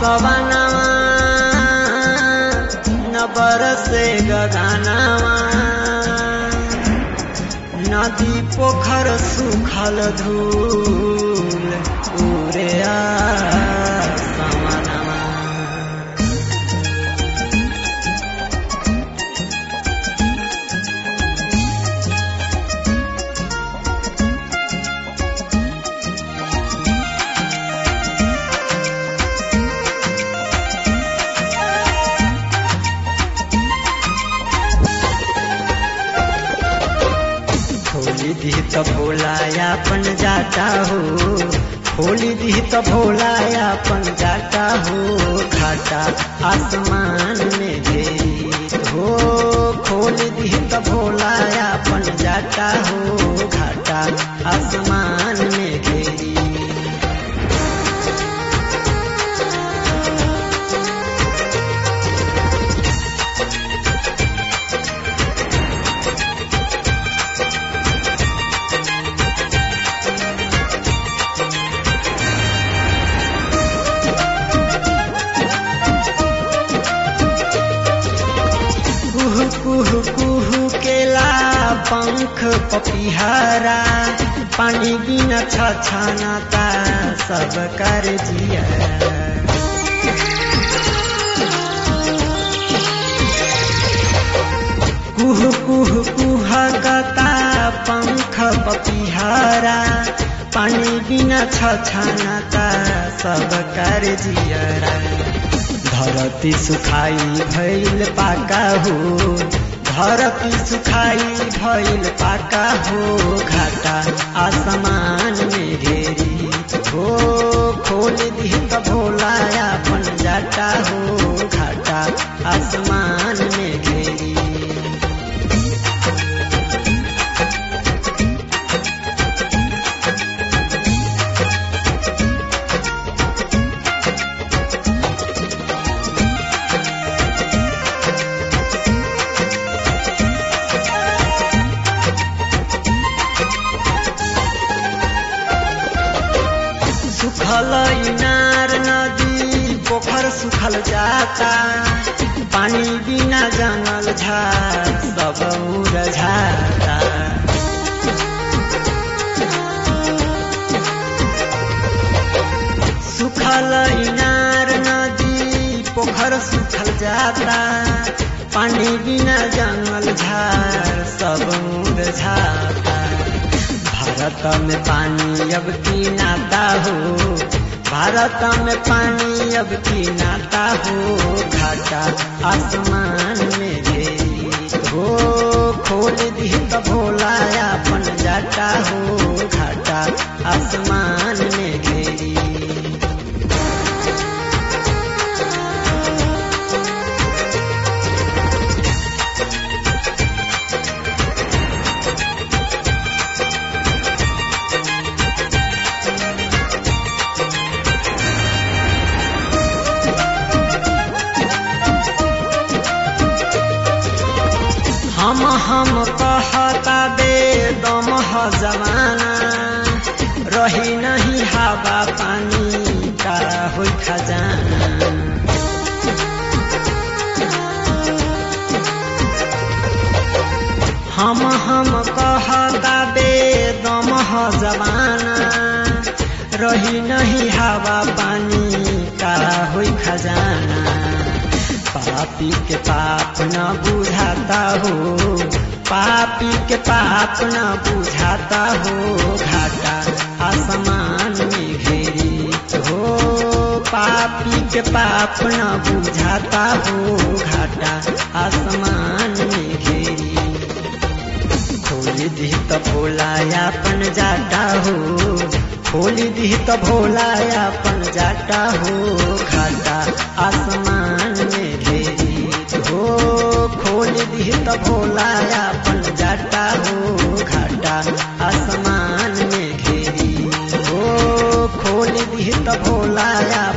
सवनवा न बरसे गगनवा नदी पोखर सुखल धूल उरे समनवा होली दी त भोलायापन जाता हो होली दी त भोलायापन जाता हो घाटा आसमान में घेरी हो खोली दी त भोलायापन जाता हो घाटा आसमान में घेरी कुह कुह कुह केला पंख पपिहरा पानी बिना छछनता सब कर जिया कुह कुह कुह गता पंख पपिहरा पानी बिना छछनता सब कर जियरा धरती सुखाई भइल पाका हो धरती सुखाई भइल पाका हो घाटा आसमान में घेरी हो खोल दी त भोला अपन जाटा हो घाटा आसमान में घेरी सुखल इनार नदी पोखर सुखल जाता पानी बिना जंगल झाड़ सब मुरझाता सुखल इनार नदी पोखर सुखल जाता पानी बिना जंगल झाड़ सब मुरझाता भारत में पानी अब की नाता हो भारत में पानी अब की नाता हो घाटा आसमान में घेरी हो खोल दी त भोला अपन जाता हो घाटा आसमान में घेरी हम हम कहता बे दम जमाना रही नहीं हवा पानी का हो खजाना हम हम कहता बे दम जमाना रही नहीं हवा पानी का हो खजाना पापी के पाप न बुझाता हो पापी के पाप न बुझाता हो घाटा आसमान में घेरी हो पापी के पाप न बुझाता हो घाटा आसमान में घेरी खोल दी त भोला अपन जाता हो खोल दी त भोला अपन जाता हो घाटा आसमान में घेरी हो खोल दी त भोला अपन जाता हो घाटा आसमान में घेरी हो खोल दी त भोला